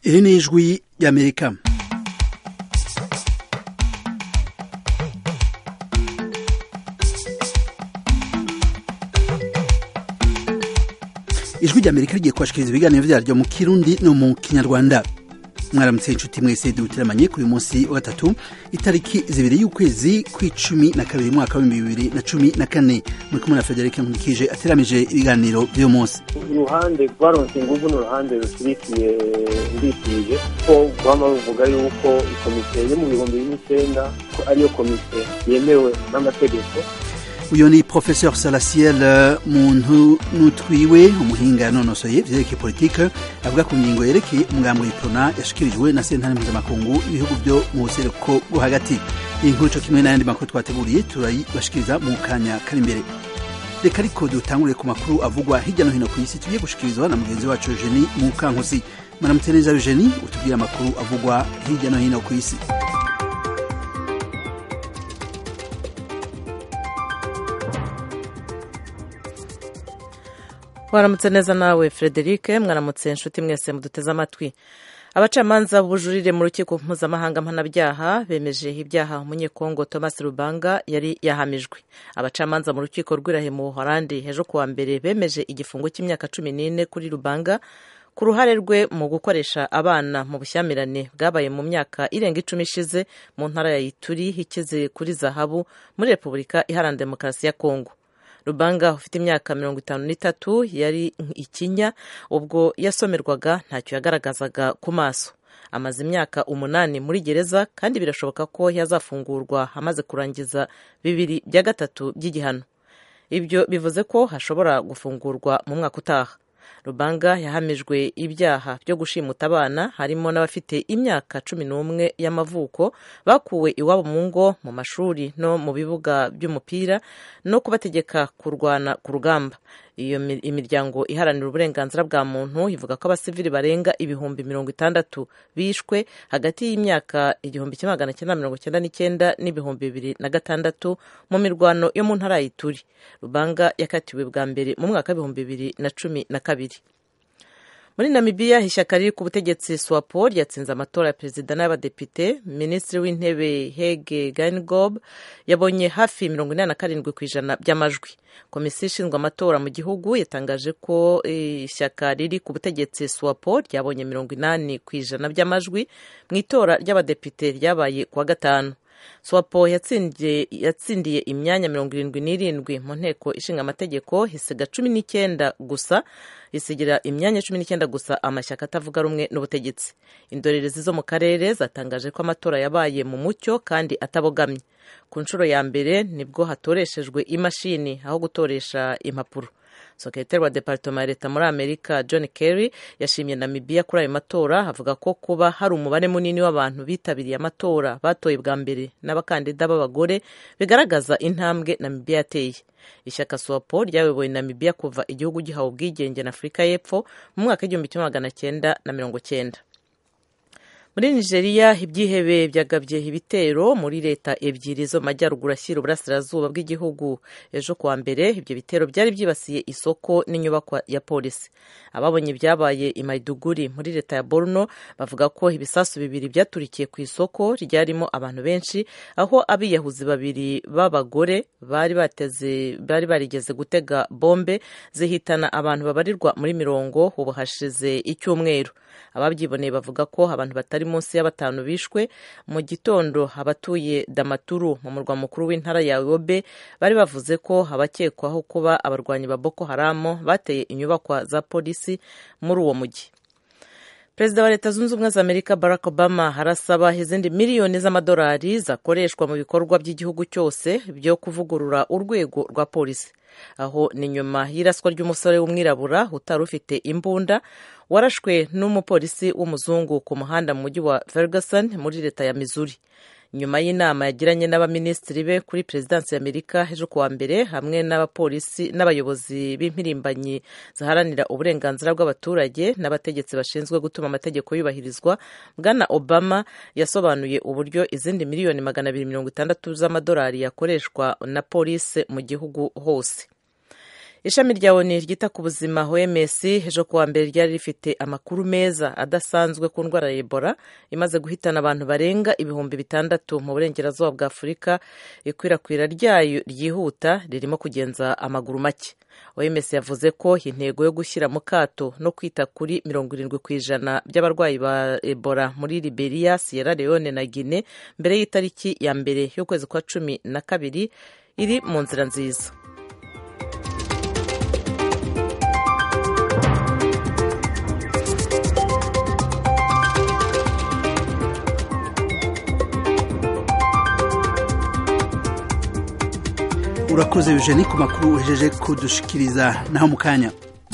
iri ni ijwi ry'amerika ijwi ry'amerika rigiye kubashikiriza ibiganiro vyaryo mu kirundi no mu kinyarwanda mwaramutse inshuti mwese duteramanye kuri uyu munsi wa gatatu itariki zibiri y'ukwezi kw'icumi na kabiri mwaka w'ibihumbi bibiri na cumi na kane muri kumwe na frederic nkurikije ateramije ibiganiro vy'uyu munsi uruhande rwaronse inguvu ni uruhande rushyigikiye ndikije ko guhama ruvuga yuko ikomite yo mu bihumbi bibiri n'icyenda ko ariyo komite yemewe n'amategeko uyu ni professeur salasiel muntu nutwiwe umuhinga yanonosoye vyerekeye politike avuga ku ngingo yerekeye umugambo w'iprona yashikirijwe na sentare mpuzamakungu ibihugu vyo mu buseruko bwo hagati iyi nkuru co kimwe n'ayandi makuru twateguriye turayibashikiriza mu kanya kari imbere reka ariko dutangurire ku makuru avugwa hirya no hino ku isi tugiye gushikirizwa na mugenzi wacu eugenie mukankusi maramutse neza eugenie utubwire amakuru avugwa hirya no hino ku isi waramutse neza nawe frederic mwaramutse inshuti mwese muduteze amatwi abacamanza b'ubujurire mu rukiko mpuzamahanga mpanabyaha bemeje ibyaha umunyekongo thomas rubanga yari yahamijwe abacamanza mu rukiko rw'irahe mu buhorandi ejo kuwa mbere bemeje igifungo cy'imyaka cumi n'ine kuri rubanga ku ruhare rwe mu gukoresha abana mu bushyamirane bwabaye mu myaka irenga icumi ishize mu ntara ya ituri ikize kuri zahabu muri repubulika iharanira demokarasi ya kongo rubanga ufite imyaka mirongo itanu n'itatu yari ikinya ubwo yasomerwaga ntacyo yagaragazaga ku maso amaze imyaka umunani muri gereza kandi birashoboka ko yazafungurwa amaze kurangiza bibiri bya gatatu by'igihano ibyo bivuze ko hashobora gufungurwa mu mwaka utaha rubanga yahamijwe ibyaha byo gushimuta abana harimo n'abafite imyaka cumi n'umwe y'amavuko bakuwe iwabo mu ngo mu mashuri no mu bibuga by'umupira no kubategeka kurwana ku rugamba iyo imiryango iharanira uburenganzira bwa muntu ivuga ko abasivili barenga ibihumbi mirongo itandatu bishwe hagati y'imyaka igihumbi kimwe magana cyenda mirongo cyenda n'icyenda n'ibihumbi bibiri na gatandatu mu mirwano yo mu ntara ya ituri rubanga yakatiwe bwa mbere mu mwaka w'ibihumbi bibiri na cumi na kabiri muri namibiya ishyaka riri ku butegetsi swapo ryatsinze amatora ya perezida n'abadepite minisitiri w'intebe hege gainigob yabonye hafi mirongo inani na karindwi ku ijana by'amajwi komisiyo ishinzwe amatora mu gihugu yatangaje ko ishyaka riri ku butegetsi swapo ryabonye mirongo inani ku ijana by'amajwi mu itora ry'abadepite ryabaye kuwa gatanu swapo yatsindiye imyanya mirongo irindwi n'irindwi mu nteko ishinga amategeko isiga cumi n'icyenda gusa isigira imyanya cumi n'icyenda gusa amashyaka atavuga rumwe n'ubutegetsi indorerezi zo mu karere zatangaje ko amatora yabaye mu mucyo kandi atabogamye ku nshuro ya mbere nibwo hatoreshejwe imashini aho gutoresha impapuro sekretari wa departoma ya leta muri amerika john kerry yashimye namibiya kuri ayo matora avuga ko kuba hari umubare munini w'abantu bitabiriye amatora batoye bwa mbere n'abakandida b'abagore bigaragaza intambwe namibiya yateye ishyaka swapo ryayoboye namibiya kuva igihugu gihawe ubwigenge na afurika y'epfo mu mwaka w'igihumbi kimwe magana cyenda na mirongo cyenda muri nigeria ibyihebe byagabye ibitero muri leta ebyiri zo mu majyaruguru ashyira uburasirazuba bw'igihugu ejo kuwa mbere ibyo bitero byari byibasiye isoko n'inyubakwa ya polisi ababonye ibyabaye i maiduguri muri leta ya borno bavuga ko ibisasu bibiri byaturikiye ku isoko ryarimo abantu benshi aho abiyahuzi babiri b'abagore bari bateze bari barigeze gutega bombe zihitana abantu babarirwa muri mirongo ubu hashize icyumweru ababyiboneye bavuga ko abantu batari munsi ya batanu bishwe mu gitondo abatuye damaturu mu murwa mukuru w'intara ya yobe bari bavuze ko abakekwaho kuba abarwanyi ba boko haramu bateye inyubakwa za polisi muri uwo mujyi perezida wa leta zunze ubumwe za amerika barack obama arasaba izindi miliyoni z'amadolari zakoreshwa mu bikorwa by'igihugu cyose byo kuvugurura urwego rwa polisi aho ni nyuma y'iraswa ry'umusore w'umwirabura utari ufite imbunda warashwe n'umupolisi w'umuzungu ku muhanda mu mujyi wa ferguson muri leta ya missouri nyuma y'inama yagiranye n'abaminisitiri be kuri perezidansi y'amerika ejo kuwa mbere hamwe n'abapolisi n'abayobozi b'impirimbanyi ziharanira uburenganzira bw'abaturage n'abategetsi bashinzwe gutuma amategeko yubahirizwa bwana obama yasobanuye uburyo izindi miliyoni magana abiri mirongo itandatu z'amadolari yakoreshwa na polisi mu gihugu hose ishami rya oni ryita ku buzima oms ejo kuwa mbere ryari rifite amakuru meza adasanzwe ku ndwara ya ebola imaze guhitana abantu barenga ibihumbi bitandatu mu burengerazuba bwa afurika ikwirakwira ryayo ryihuta ririmo kugenza amaguru make oms yavuze ko intego yo gushyira mu kato no kwita kuri mirongo irindwi ku ijana by'abarwayi ba ebola muri liberia sierra leone na guine mbere y'itariki ya mbere y'ukwezi kwa cumi na kabiri iri mu nzira nziza urakoze eugenie ku makuru uhejeje kudushikiriza naho mu kanya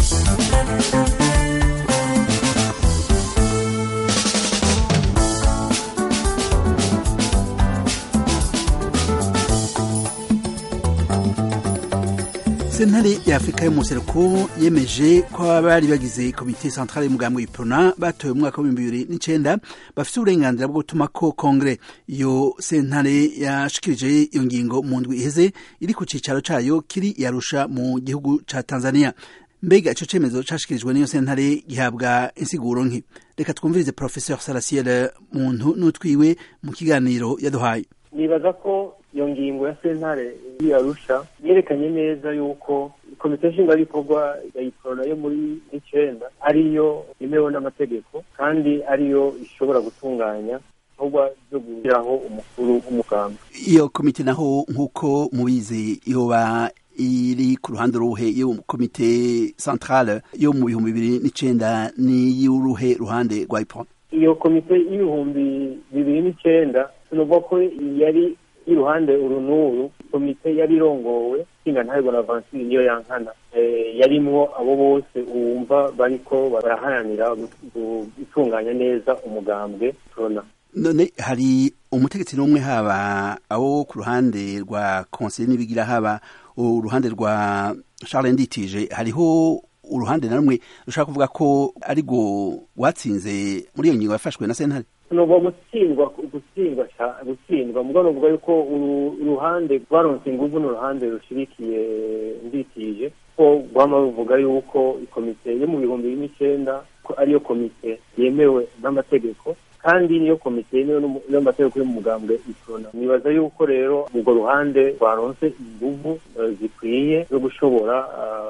sentare ya afurika y'umuseruko yemeje ko abari bagize komite centrale y'umugambi w'iprona batoye mu mwaka w'ibihumbi bibiri n'icenda bafite uburenganzira bwo gutuma ko kongere iyo sentare yashikirije iyo ngingo mu ndwi iheze iri ku cicaro cayo kiri yarusha mu gihugu ca tanzania mbega ico cemezo cashikirijwe n'iyo sentare gihabwa insiguro nki reka twumvirize professeur salasiel muntu n'utwiwe mu kiganiro yaduhaye nibaza ko iyo ngingo ya sentare yarusha yerekanye neza yuko komite nshingwabikorwa ya iprona yo muri icenda ariyo yemewe n'amategeko kandi ariyo ishobora gutunganya ibikorwa byo gushyiraho umukuru w'umuganga iyo komite naho nk'uko mubizi yoba iri ku ruhande ruhe yo komite centrale yo mu bihumbi bibiri n'icenda n'iy'uruhe ruhande rwa iprona iyo komite y'ibihumbi bibiri n'icenda tunuvuga ko yari iruhande uru n'uru komite yari irongowe nshinga ntayo bonavansi niyo yankana yarimwo abo bose wumva bariko baraharanira gutunganya neza umugambwe tubona none hari umutegetsi n'umwe haba abo ku ruhande rwa konseye n'ibigira haba uruhande rwa charles nditije hariho uruhande na rumwe rushaka kuvuga ko ari rwo watsinze muri iyo ngingo yafashwe na sentare nuva gutsindwa gutsindwa gutsindwa mubwo nuvuga yuko uruhande rwaronse inguvu n'uruhande rushirikiye nditije ko guhama ruvuga yuko ikomite yo mu bihumbi bibiri n'icenda ko ariyo komite yemewe n'amategeko kandi niyo komite yemewe n'amategeko y'umugambwe iprona nibaza yuko rero urwo ruhande rwaronse inguvu zikwiye zo gushobora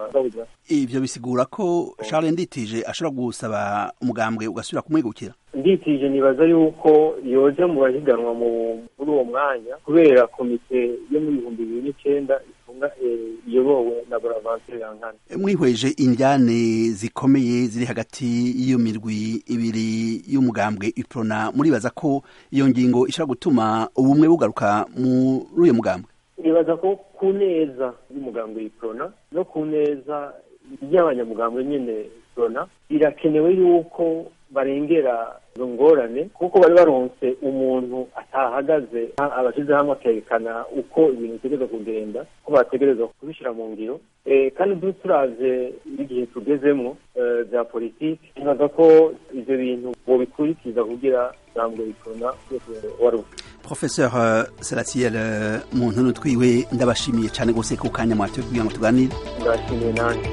ivyo bisigura ko charles nditije ashobora gusaba umugambwe ugasubira kumwegukira nditije nibaza yuko yoja mu bahiganwa muri uwo mwanya kubera komite yo mu bihumbi bibiri n'icenda ifunga iyobowe na bonaventure yankana mwihweje indyane zikomeye ziri hagati y'iyo mirwi ibiri y'umugambwe iprona muribaza ko iyo ngingo ishobora gutuma ubumwe bugaruka muri uyo mugambwe nibaza ko ku neza y'umugambwe iprona no ku neza ry'abanyamugambwe nyene iprona birakenewe yuko barengera izo ngorane kuko bari baronse umuntu atahagaze abashyize hamwe akerekana uko ibintu bitegereza kugenda ko bategereza kubishyira mu ngiro kandi turavye igihe tugezemwo bya politiki nibaza ko ivyo bintu bobikurikiza kugira ijambo rikona wari professeur salatiel muntu n'utwiwe ndabashimiye cyane gose ku kanya mwatoye kugira ngo tuganire ndabashimiye nanjye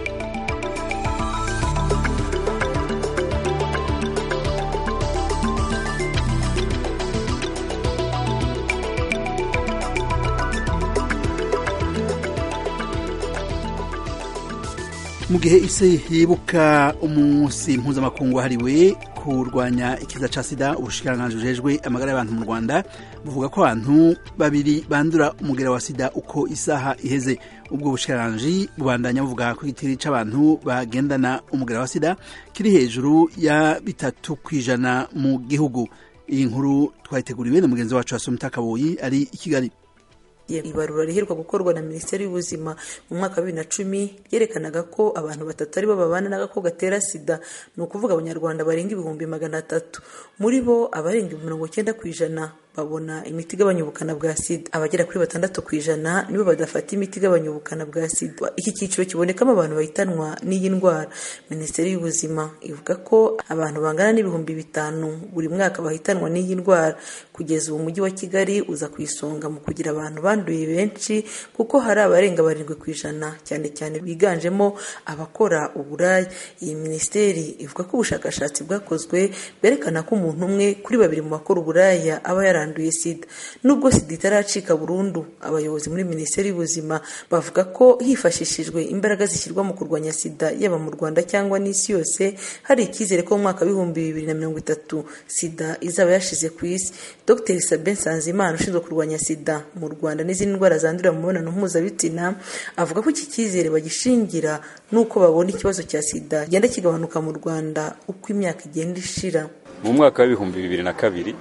mu gihe isi yibuka umunsi mpuzamakungu wahariwe kurwanya ikiza ca sida ubushikiranganji bujejwe amagara y'abantu mu rwanda buvuga ko abantu babiri bandura umugera wa sida uko isaha iheze ubwo bushikiranganji bubandanya buvuga ko igitiri c'abantu bagendana umugera wa sida kiri hejuru ya bitatu kw'ijana mu gihugu iyi nkuru twayiteguriwe na mugenzi wacu wasomita kaboyi ari i kigali ibarura riheruka gukorwa na minisiteri y'ubuzima mu mwaka wa bibiri na cumi ryerekanaga ko abantu batatu aribo babana n'agakoko gatera sida ni ukuvuga abanyarwanda barenga ibihumbi magana atatu muri bo abarenga mirongo icyenda ku ijana babona imiti igabanya ubukana bwa sida abagera kuri batandatu ku ijana nibo badafata imiti igabanya ubukana bwa sida iki cyiciro kibonekamo abantu bahitanwa n'iyi ndwara minisiteri y'ubuzima ivuga ko abantu bangana n'ibihumbi bitanu buri mwaka bahitanwa n'iyi ndwara kugeza ubu umujyi wa kigali uza ku isonga mu kugira abantu banduye benshi kuko hari abarenga barindwi ku ijana cyane cyane biganjemo abakora uburaya iyi minisiteri ivuga ko ubushakashatsi bwakozwe bwerekana ko umuntu umwe kuri babiri mu bakora uburaya aba yaranduye sida nubwo sida itaracika burundu abayobozi muri minisiteri y'ubuzima bavuga ko hifashishijwe imbaraga zishyirwa mu kurwanya sida yaba mu rwanda cyangwa n'isi yose hari icyizere ko mu mwaka w'ibihumbi bibiri na mirongo itatu sida izaba yashize ku isi dr sabin nsanzimana ushinzwe kurwanya sida mu rwanda n'izindi ndwara zandurira mu mibonano mpuzabitsina avuga ko iki cyizere bagishingira n'uko babona ikibazo cya sida kigenda kigabanuka mu rwanda uko imyaka igenda ishira mu mwaka w'ibihumbi bibiri na kabiri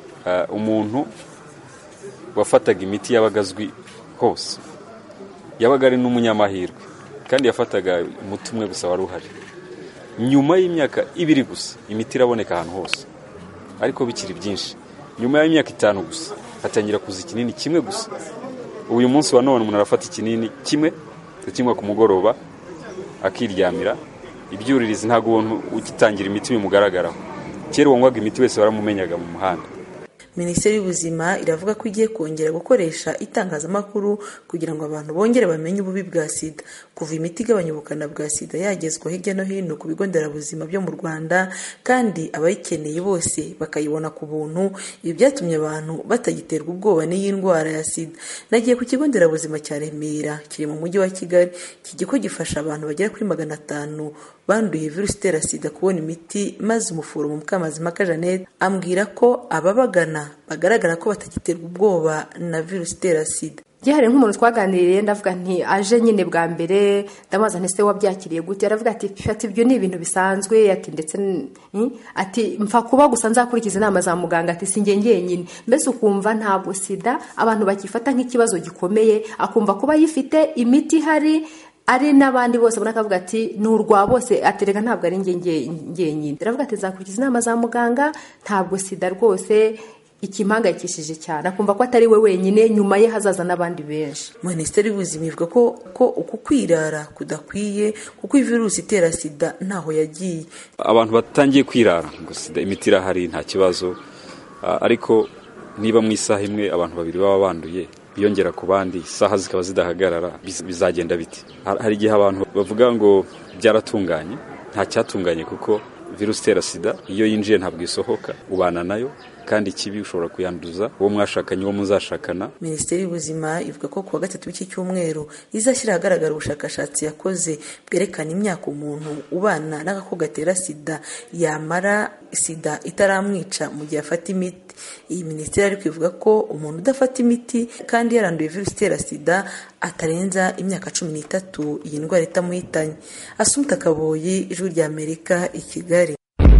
umuntu wafataga imiti yabaga azwi hose yabaga ari n'umunyamahirwe kandi yafataga umuti umwe gusa wari uhari nyuma y'imyaka ibiri gusa imiti iraboneka ahantu hose ariko bikiri byinshi nyuma y'imyaka itanu gusa hatangira kuza ikinini kimwe gusa uyu munsi wa none umuntu arafata ikinini kimwe akinywa ku mugoroba akiryamira ibyuririzi ntabwo ubuntu ugitangira imiti bimugaragaraho kera uwanywaga imiti wese waramumenyaga mu muhanda minisiteri y'ubuzima iravuga ko igiye kongera gukoresha itangazamakuru kugira ngo abantu bongere bamenye ububi bwa sida kuva imiti igabanya ubukana bwa sida yagezwa hirya no hino ku bigo nderabuzima byo mu rwanda kandi abayikeneye bose bakayibona ku buntu ibi byatumye abantu batagiterwa ubwoba n'iyi ndwara ya sida nagiye ku kigo nderabuzima cya remera kiri mu mujyi wa kigali iki kigo gifasha abantu bagera kuri magana atanu banduye virusi itera sida kubona imiti maze umuforomo mukamazimaka jeannette ambwira ko ababagana bagaragara ko batagiterwa ubwoba na virusi itera sida gihari nk'umuntu twaganiriye ndavuga nti aje nyine bwa mbere ndamubaza nti se wabyakiriye gute aravuga ati ati ibyo ni ibintu bisanzwe ati ndetse ati mfa kuba gusa nzakurikiza inama za muganga ati si ngenyine mbese ukumva ntabwo sida abantu bakifata nk'ikibazo gikomeye akumva kuba yifite imiti ihari ari n'abandi bose ubona akavuga ati ni urwa bose aterega ntabwo ari ngenyine aravuga ati nzakurikiza inama za muganga ntabwo sida rwose ikimpangayikishije cyane akumva ko atari we wenyine nyuma ye hazaza n'abandi benshi minisiteri y'ubuzima ivuga ko ko uku kwirara kudakwiye kuko iyi virusi itera sida ntaho yagiye abantu batangiye kwirara ngo sida imiti irahari nta kibazo ariko niba mu isaha imwe abantu babiri baba banduye biyongera ku bandi isaha zikaba zidahagarara bizagenda biti hari igihe abantu bavuga ngo byaratunganye nta cyatunganye kuko virusi itera sida iyo yinjiye ntabwo isohoka ubana nayo kandi ikibi ushobora kuyanduza uwo mwashakanye uwo muzashakana minisiteri y'ubuzima ivuga ko kuwa gatatu w'iki cyumweru izashyira ahagaragara ubushakashatsi yakoze bwerekana imyaka umuntu ubana n'agakoko gatera sida yamara sida itaramwica mu gihe afata imiti iyi minisiteri ariko ivuga ko umuntu udafata imiti kandi yaranduye virusi itera sida atarenza imyaka cumi n'itatu iyi ndwara itamuhitanye asumuta kaboyi ijwi rya amerika i kigali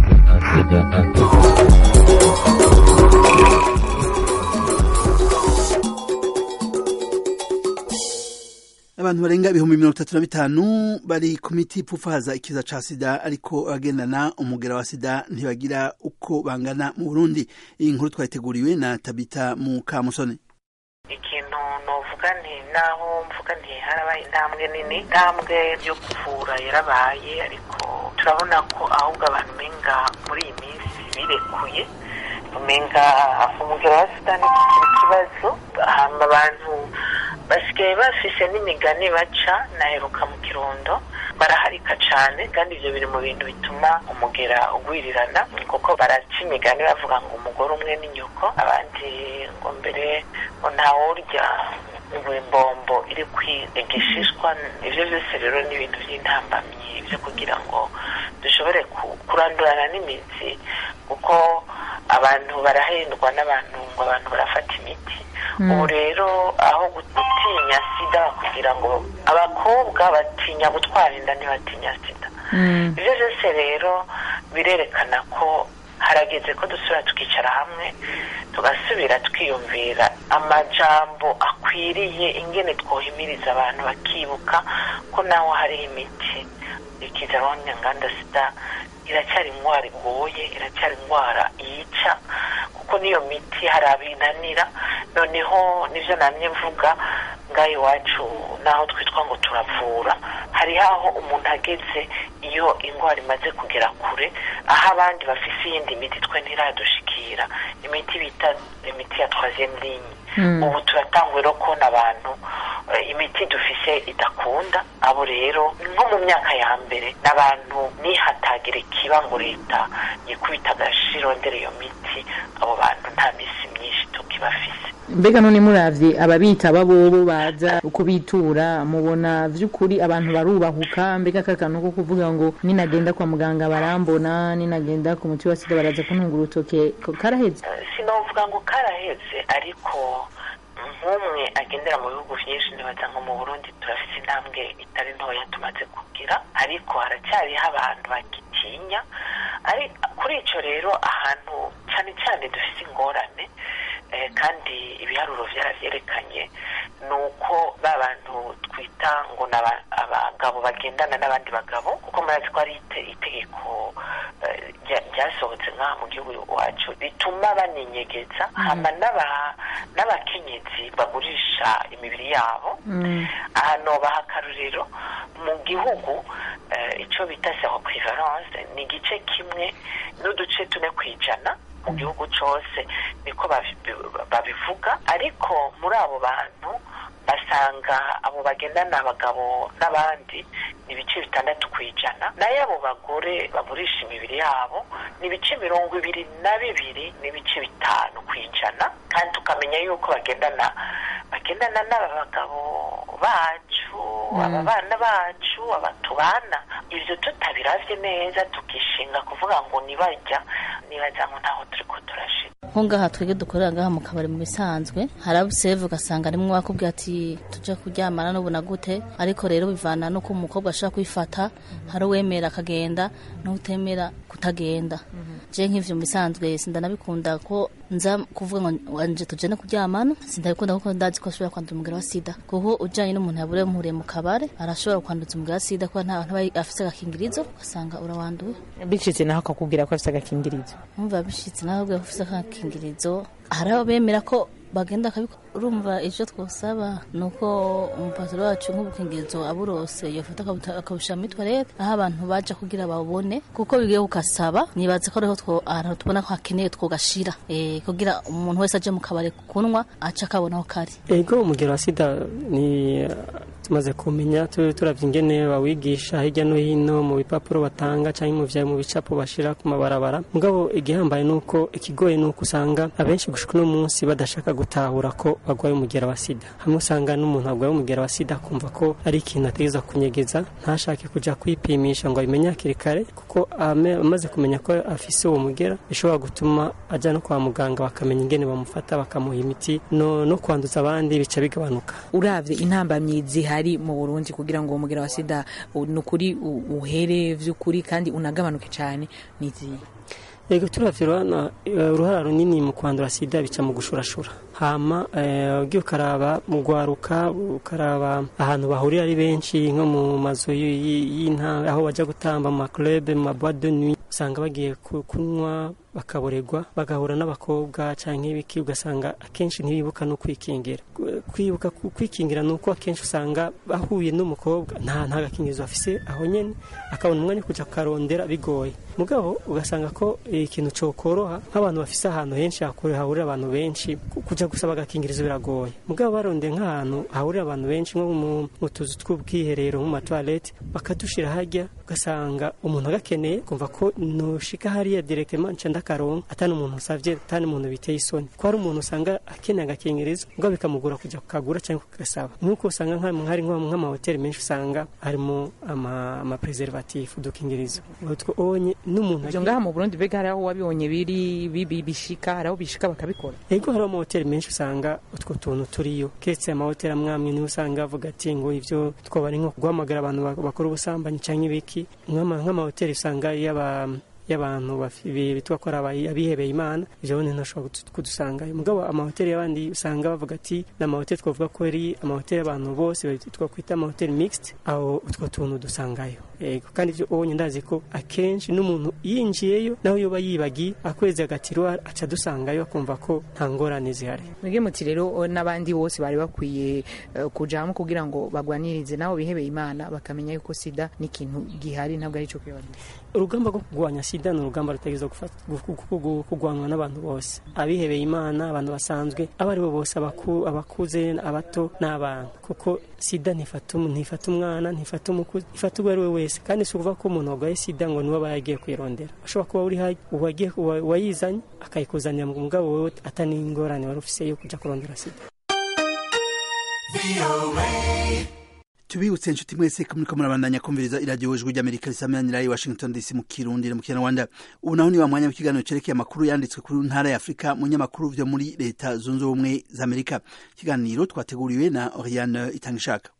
abantu barenga ibihumbi mirongo itatu na bitanu bari ku miti ipfufaza ikiza ca sida ariko abagendana umugera wa sida ntibagira uko bangana mu burundi iyi nkuru twayiteguriwe na tabita mu kamusoni ikintu novuga nti naho mvuga nti harabaye intambwe nini intambwe yo kuvura yarabaye ariko turabona ko ahubwo abantu umenga muri iyi minsi birekuye umenga umugera wa sida ntikikiri ikibazo hama abantu basigaye bafise n'imigani baca naheruka mu kirundo baraharika cyane kandi ibyo biri mu bintu bituma umugera ugwirirana kuko baraca imigani bavuga ngo umugore umwe ni nyoko abandi ngo mbere ngo ntawurya ngo imbombo iri kwigishishwa ibyo byose rero ni ibintu by'intambamyi byo kugira ngo dushobore kurandurana n'imitsi kuko abantu barahendwa n'abantu ngo abantu barafata imiti ubu rero aho gutinya sida kugira ngo abakobwa batinya gutwara inda ntibatinya sida ibyo byose rero birerekana ko harageze ko dusubira tukicara hamwe tugasubira twiyumvira amajambo akwiriye ingene twohimiriza abantu bakibuka ko naho hariho imiti ikiza abanyanganda sida iracyari indwara igoye iracyari indwara yica kuko kuko n'iyo miti hari abinanira noneho nibyo namye mvuga ngaho iwacu naho twitwa ngo turavura hariho aho umuntu ageze iyo indwara imaze kugera kure aho abandi bafise iyindi miti twe ntiradushikira imiti bita imiti ya troisième ligne ubu turatangwa rero kubona abantu imiti dufise idakunda abo rero nko mu myaka ya mbere n'abantu nihatagira ikiba ngo leta yikubita agashirondera iyo miti abo bantu nta misi myinshi tukibafise mbega none muravye ababita babobo baza kubitura mubona vy'ukuri abantu barubahuka mbega kakano ko kuvuga ngo ninagenda kwa muganga barambona ninagenda ku muti wa sida baraza kuntunga urutoke karaheze sinovuga ngo karaheze ariko nk'umwe agendera mu bihugu byinshi nibaza nko mu burundi turafite intambwe itari ntoya tumaze kugira ariko haracyariho abantu bagitinya kuri icyo rero ahantu cyane cyane dufite ingorane kandi ibiharuro byarabyerekanye ni uko ba bantu twita ngo ni abagabo bagendana n'abandi bagabo kuko murazi ko ari itegeko ryasohotse nk'aha mu gihugu iwacu rituma baninyegeza hama n'abakenyezi bagurisha imibiri yabo ahantu baha akaruriro mu gihugu icyo bita seroquivalence ni igice kimwe n'uduce tune ku ijana mu gihugu cyose niko babivuga ariko muri abo bantu basanga abo bagendana abagabo n'abandi ni ibice bitandatu ku ijana nayo abo bagore bagurisha imibiri yabo ni ibice mirongo ibiri na bibiri n'ibice bitanu ku ijana kandi tukamenya yuko bagendana bagendana n'aba bagabo bacu aba bana bacu aba tubana ibyo tutabiravye neza tukishinga kuvuga ngo nibajya nibaza ngo ntaho turiko turashira nko ngaha twebwe dukorera ngaha mu kabari mu bisanzwe hari abo useva ugasanga arimwo wakubwira ati tujya kuryamana n'ubona gute ariko rero bivana nuko umukobwa ashobora kwifata hari uwemera akagenda n'utemera kutagenda je nk'ivyo mu bisanzwe sindanabikunda ko nza kuvuga ngo wanje tujane kuryamana sindabikunda kuko ndazi ko ashobora kwandura umugera wa sida kuko ujanye n'umuntu yabure muhuriye mu kabare arashobora kwanduza umugera wa sida kuko nta ntaba afise agakingirizo ugasanga urawanduye bicitse naho akakubwira ko afise agakingirizo umva bishitse naho ubwo afise agakingirizo hari abo bemera ko bagenda akabikora urumva icyo twosaba ni uko umupaturo wacu nk'ubukingirizo aburose yafata akabushyira muri toilette aho abantu baja kugira babone kuko bigiye kukasaba nibaza ko ariho ahantu tubona ko hakeneye twogashira kugira umuntu wese aje mu kabari kunywa aca akabona aho kari ego umugero wa sida ni tumaze kumenya turavye ingene bawigisha hirya no hino mu bipapuro batanga cyangwa mu bicapo bashira ku mabarabara mugabo igihambaye nuko ikigoye nuko usanga abenshi gushika uno munsi badashaka gutahura ko bagwaye umugera wa sida hamwe usanga n'umuntu agwaye umugera wa sida akumva ko ari ikintu ategeza kunyegeza ntashake kuja kwipimisha ngo abimenye hakiri kare kuko amaze kumenya ko afise uwo mugera bishobora gutuma ajya no kwa muganga bakamenya ingene bamufata bakamuha imiti no, no kwanduza abandi bica bigabanuka uravye intambamyi zihari mu Burundi kugira ngo uwo mugera wa sida nukuri uhere vy'ukuri kandi unagabanuke cyane niziye yego turavye urabona uruhara runini mu kwandura sida bica mu gushurashura hama ugiye ukaraba mu gwaruka ukaraba ahantu bahurira ari benshi nko mu mazu y'intara aho bajya gutamba mu maklube mu maboite de nuit usanga bagiye kunywa bakaboregwa bagahura n'abakobwa cyangwa ibiki ugasanga akenshi ntibibuka no kwikingira kwibuka kwikingira ni uko akenshi usanga ahuye n'umukobwa nta nta gakingirizo afise aho nyene akabona umwanya kujya kukarondera bigoye mugabo ugasanga ko ikintu cokoroha nk'abantu bafise ahantu henshi hahurira abantu benshi kujya gusaba agakingirizo biragoye mugabo barondeye nk'ahantu hahurira abantu benshi nko mu tuzu tw'ubwiherero mu matoilette bakadushira hajya ugasanga umuntu agakeneye kumva ko noshika hariya directement nca ndakaronka atani umuntu usavye atani umuntu biteye isoni ko hari umuntu usanga akeneye agakingirizo mugabo bikamugura kujya kukagura cyangwa kugasaba nk'uko usanga nk'ari nk'amahoteli menshi usanga harimo amapreservatif udukingirizo utwo onye n'umuntu ivyo ngaha mu Burundi bega hariho wabibonye biri bibi bishika hariho bishika bakabikora ego hariho amahoteli menshi usanga utwo tuntu turiyo ketse amahoteli amwamwe niho usanga avuga ati ngo ivyo twoba ari nko guhamagara abantu bakora ubusambanyi cyangwa ibiki nk'amahoteli usanga y'aba y'abantu bafi- bi- bitwa ko ari abayi- abihebeye imana ivyo bone ntashobora kudu- kudusangayo mugabo amahoteli y'abandi usanga bavuga ati ni amahoteli twavuga ko ari amahoteli y'abantu bose twakwita amahoteli mixed aho utwo tuntu dusangayo yego kandi ivyo ubonye ndazi ko akenshi n'umuntu yinjiyeyo naho yoba yibagiye akwezi agatiro aca dusangayo akumva ko nta ngorane zihari mwebwe muti rero o, n'abandi bose bari bakwiye eh, kujamo kugira ngo bagwanirize nabo bihebeye imana bakamenya yuko sida ni ikintu gihari ntabwo ari ico kwibagiza urugamba rwo kurwanya sida ni urugamba rutageza kurwanwa n'abantu bose abihebeye imana abantu basanzwe abo ari bo bose abaku- abakuze abato n'abana kuko sida ntifata umu- ntifata umwana ntifata umukuzi ifata uwo ari we wese kandi si ukuvuga ko umuntu warwaye sida ngo niwe aba yagiye kwirondera ashobora kuba uri hayi uwagiye uwa- uwayizanye akayikuzanira mu mugabo wewe atani ingorane wari ufise yo kuja kurondera sida tubibutse inshuti mwese ko muriko murabandanya kumviriza iradiyo ijwi ry'amerika risameranira i washington dc mu kirundi no mu kinyarwanda ubu naho ni wa mwanya w'ikiganiro cerekeye amakuru yanditswe kuri ntara ya afurika mu nyamakuru vyo muri leta zunze ubumwe za amerika ikiganiro twateguriwe na oriane itangishaka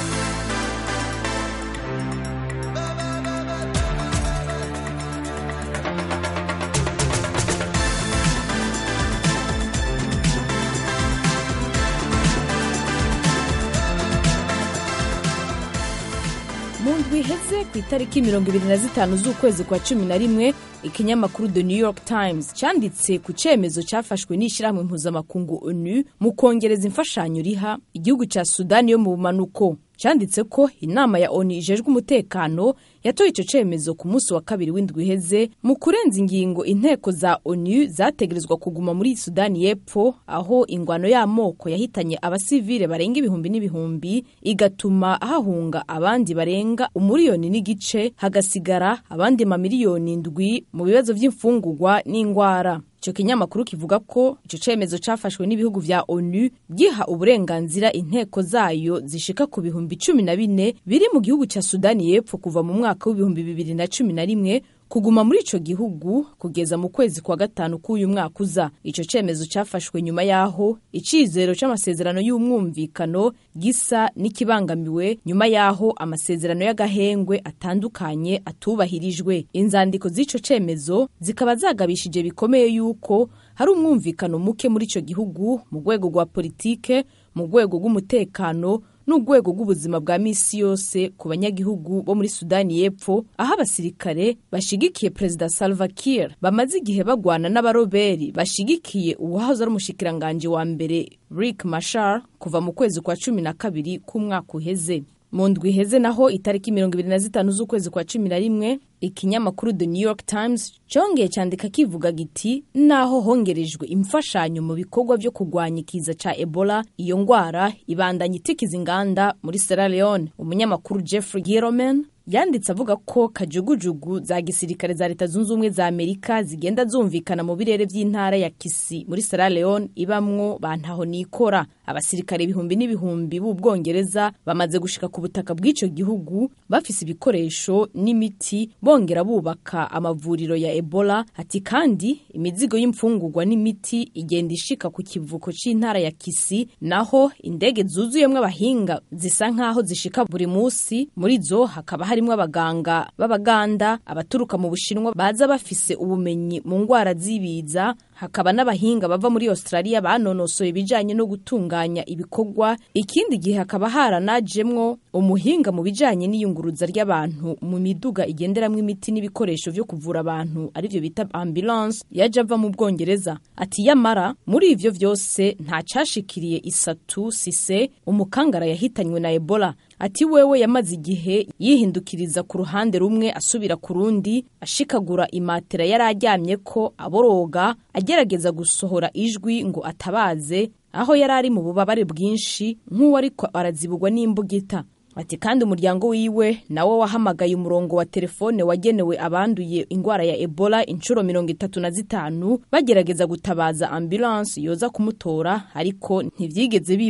mu ndwi iheze ku itariki mirongo ibiri na zitanu z'ukwezi kwa cumi na rimwe ikinyamakuru the new york times cyanditse ku cyemezo cyafashwe n'ishyirahamwe mpuzamakungu onu mu kongereza imfashanyo riha igihugu cya sudani yo mu bumanuko cyanditse ko inama ya onu ijejwe umutekano yatoye icyo cyemezo ku munsi wa kabiri w'indwi iheze mu kurenza ingingo inteko za onu zategerezwa kuguma muri sudani y'epfo aho ingwano y'amoko yahitanye abasivile barenga ibihumbi n'ibihumbi igatuma hahunga abandi barenga umuriyoni n'igice hagasigara abandi mamiliyoni ndwi mu bibazo by'imfungurwa n'indwara icyo kinyamakuru kivuga ko icyo cyemezo cyafashwe n'ibihugu vya onu giha uburenganzira inteko zayo zishika ku bihumbi cumi na bine biri mu gihugu cya sudani y'epfo kuva mu mwaka w'ibihumbi bibiri na cumi na rimwe kuguma muri ico gihugu kugeza mu kwezi kwa gatanu k'uyu mwaka uza ico cemezo cyafashwe nyuma y'aho icizero c'amasezerano y'umwumvikano gisa n'ikibangamiwe nyuma y'aho amasezerano y'agahengwe atandukanye atubahirijwe inzandiko z'ico cemezo zikaba zagabishije bikomeye yuko hari umwumvikano muke muri ico gihugu mu rwego rwa politike mu rwego rw'umutekano n'urwego rw'ubuzima bwa misi yose ku banyagihugu bo muri sudani y'epfo aho abasirikare bashigikiye perezida salva kiir bamaze igihe bagwana n'abaroberi bashigikiye uwahoze ari umushikiranganji wa mbere rick mashar kuva mu kwezi kwa cumi na kabiri k'umwaka uheze mu ndwi iheze naho itariki mirongo ibiri na zitanu z'ukwezi kwa cumi na rimwe ikinyamakuru the new york times cyongeye cyandika kivuga giti naho hongerejwe imfashanyo mu bikorwa byo kurwanya ikiza ca ebola iyo ngwara ibandanya itikiza inganda muri sierra leone umunyamakuru jeffrey giroman yanditse avuga ko kajugujugu za gisirikare za leta zunze ubumwe za amerika zigenda zumvikana mu birere by'intara ya kisi muri sierra leone ibamwo bantaho nikora abasirikare ibihumbi n'ibihumbi b'ubwongereza bamaze gushika ku butaka bw'ico gihugu bafise ibikoresho n'imiti bongera bubaka amavuriro ya ebola ati kandi imizigo y'imfungurwa n'imiti igenda ishika ku kivuko c'intara ya kisi naho indege zuzuyemwo abahinga zisa nk'aho zishika buri musi muri zo hakaba harimwo abaganga b'abaganda abaturuka mu bushinwa baza bafise ubumenyi mu ngwara z'ibiza hakaba n'abahinga bava muri australia banonosoye ibijanye no gutunganya ibikorwa ikindi gihe hakaba haranajemwo umuhinga mu bijanye n'iyunguruza ry'abantu mu miduga igenderamwo imiti n'ibikoresho vyo kuvura abantu arivyo bita ambulance yaje ava mu bwongereza ati yamara muri ivyo vyose nta cashikiriye isatu sise umukangara yahitanywe na ebola ati wewe yamaze igihe yihindukiriza ku ruhande rumwe asubira ku rundi ashikagura imatera yari aryamye ko aboroga agerageza gusohora ijwi ngo atabaze aho yari ari mu bubabare bwinshi nk'uwo ariko arazibugwa n'imbugita ati kandi umuryango wiwe nawo wahamagaye umurongo wa telefone wagenewe abanduye ingwara ya ebola inshuro mirongo itatu na zitanu bagerageza gutabaza ambulance yoza kumutora ariko ntivyigeze biba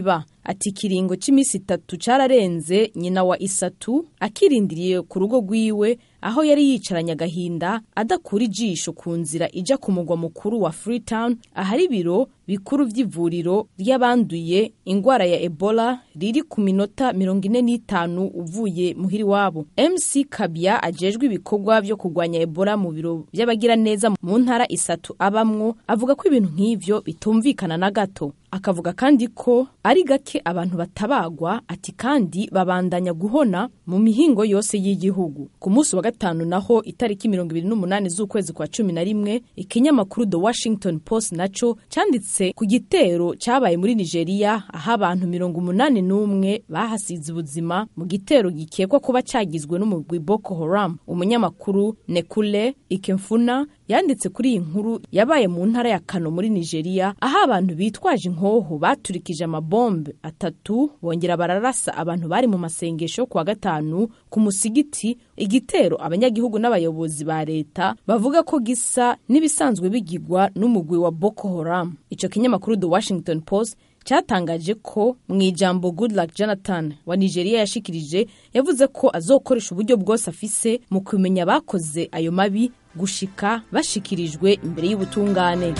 ati ikiringo cy'iminsi itatu cyararenze nyina wa isatu akirindiriye ku rugo rwiwe aho yari yicaranye agahinda adakura ijisho ku nzira ijya ku mugwa mukuru wa freetown ahari ibiro bikuru by'ivuriro ry'abanduye indwara ya ebola riri ku minota mirongo ine n'itanu uvuye muhiri wabo mc kabya ajejwe ibikorwa byo kurwanya ebola mu biro by'abagiraneza mu ntara isatu abamwo avuga ko ibintu nk'ivyo bitumvikana na gato akavuga kandi ko ari gake abantu batabagwa ati kandi babandanya guhona mu mihingo yose y'igihugu ku munsi wa gatanu naho itariki mirongo ibiri n'umunani z'ukwezi kwa cumi na rimwe ikinyamakuru the washington post naco canditse ku gitero cabaye muri nigeria aho abantu mirongo umunani n'umwe bahasize ubuzima mu gitero gikekwa kuba cagizwe n'umugwi boko haram umunyamakuru nekule ikemfuna yanditse kuri iyi nkuru yabaye mu ntara ya kano muri nigeria aho abantu bitwaje inkoho baturikije amabombe atatu bongera bararasa abantu bari mu masengesho kuwa gatanu ku musigiti igitero abanyagihugu n'abayobozi ba leta bavuga ko gisa n'ibisanzwe bigigwa n'umugwi wa boko haram icyo kinyamakuru the washington post cyatangaje ko mu ijambo goodluck jonathan wa nigeria yashikirije yavuze ko azokoresha uburyo bwose afise mu kumenya abakoze ayo mabi gushika bashikirijwe imbere y'ubutungane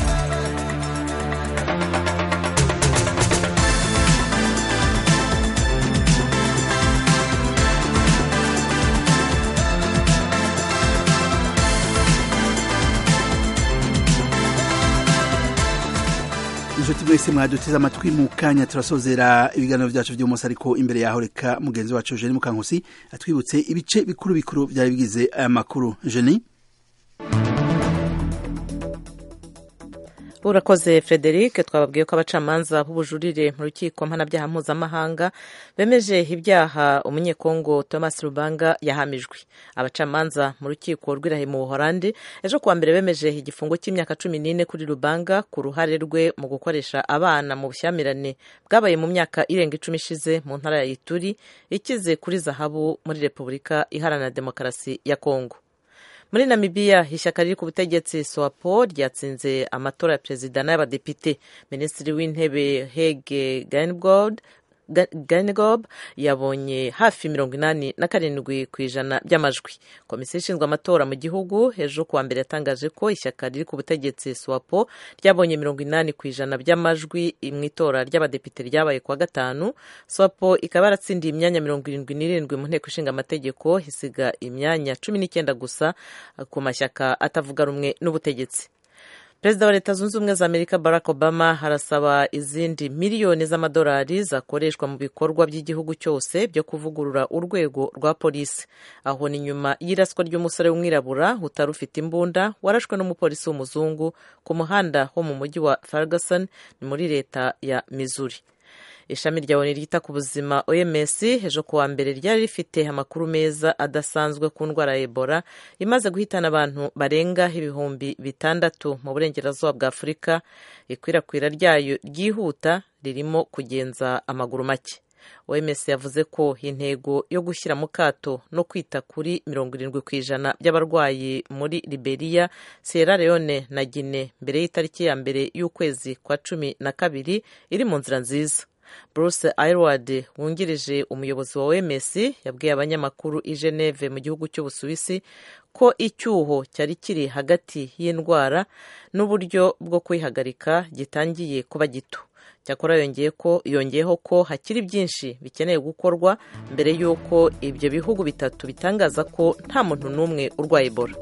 inshuti mwese mwaduteze amatwi mu kanya turasozera ibiganiro byacu by'umunsi ariko imbere yaho reka mugenzi wacu jeni mukankusi atwibutse ibice bikuru bikuru byari bigize aya makuru jeni urakoze frederic twababwiye ko abacamanza b'ubujurire mu rukiko mpanabyaha mpuzamahanga bemeje ibyaha umunyekongo thomas rubanga yahamijwe abacamanza mu rukiko rw'irahe mu buhorandi ejo kuwa mbere bemeje igifungo cy'imyaka cumi n'ine kuri rubanga ku ruhare rwe mu gukoresha abana mu bushyamirane bwabaye mu myaka irenga icumi ishize mu ntara ya ituri ikize kuri zahabu muri repubulika iharanira demokarasi ya kongo muri namibiya ishyaka riri ku butegetsi swapo ryatsinze amatora ya perezida n'ay'abadepite minisitiri w'intebe hege gaingold Gainigob yabonye hafi mirongo inani na karindwi ku ijana by'amajwi komisiyo ishinzwe amatora mu gihugu ejo kuwa mbere yatangaje ko ishyaka riri ku butegetsi swapo ryabonye mirongo inani ku ijana by'amajwi mu itora ry'abadepite ryabaye kuwa gatanu swapo ikaba yaratsindiye imyanya mirongo irindwi n'irindwi mu nteko ishinga amategeko isiga imyanya cumi n'icyenda gusa ku mashyaka atavuga rumwe n'ubutegetsi perezida wa leta zunze ubumwe za amerika barack obama harasaba izindi miliyoni z'amadolari zakoreshwa mu bikorwa by'igihugu cyose byo kuvugurura urwego rwa polisi aho ni nyuma y'iraswa ry'umusore w'umwirabura utari ufite imbunda warashwe n'umupolisi w'umuzungu ku muhanda wo mu mujyi wa ferguson ni muri leta ya missouri ishami rya oni ryita ku buzima oms ejo kuwa mbere ryari rifite amakuru meza adasanzwe ku ndwara ya ebola imaze guhitana abantu barenga ibihumbi bitandatu mu burengerazuba bwa afurika ikwirakwira ryayo ryihuta ririmo kugenza amaguru make oms yavuze ko intego yo gushyira mu kato no kwita kuri mirongo irindwi ku ijana by'abarwayi muri liberia sierra leone na guine mbere y'itariki ya mbere y'ukwezi kwa cumi na kabiri iri mu nzira nziza bruce aylward wungirije umuyobozi wa oms yabwiye abanyamakuru i geneve mu gihugu cy'ubusuwisi ko icyuho cyari kiri hagati y'indwara n'uburyo bwo kuyihagarika gitangiye kuba gito cyakora yongeye ko yongeyeho ko hakiri byinshi bikeneye gukorwa mbere y'uko ibyo bihugu bitatu bitangaza ko nta muntu n'umwe urwaye ebola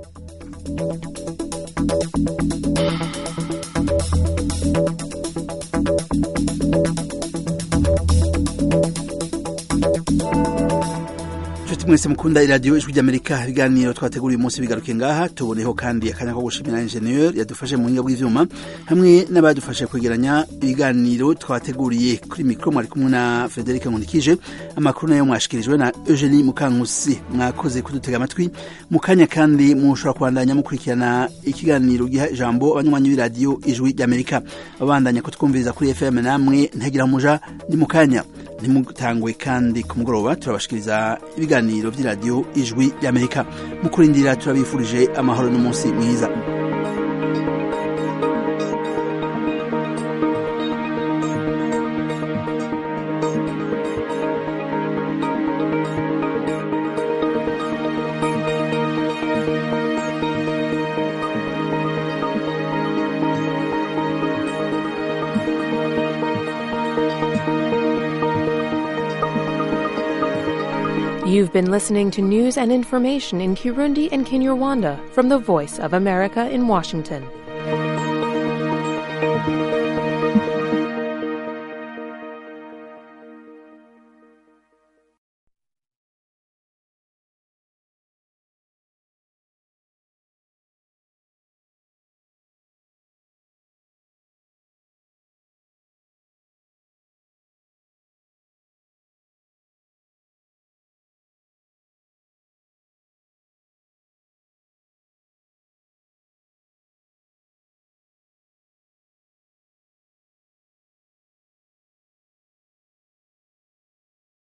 inshuti mwese mukunda iradiyo ijwi ry'amerika ibiganiro twateguriye umunsi bigaruke ngaha tuboneho kandi akanya ko gushimira injeniyeri yadufashe mu buhinga bw'ibyuma hamwe n'abadufashe kwegeranya ibiganiro twateguriye kuri mikoro mwari kumwe na frederic nkunikije amakuru nayo mwashikirijwe na eugenie mukankusi mwakoze kudutega amatwi mu kanya kandi mushobora kubandanya mukurikirana ikiganiro giha ijambo abanywanyi b'iradiyo ijwi ry'amerika babandanya kutwumviriza kuri fm namwe ntagira muja ni mu kanya ntimutangwe kandi ku mugoroba turabashikiriza ibiganiro by'iradiyo ijwi ry'amerika mu kurindira turabifurije amahoro n'umunsi mwiza You've been listening to news and information in Kirundi and Kinyarwanda from the Voice of America in Washington.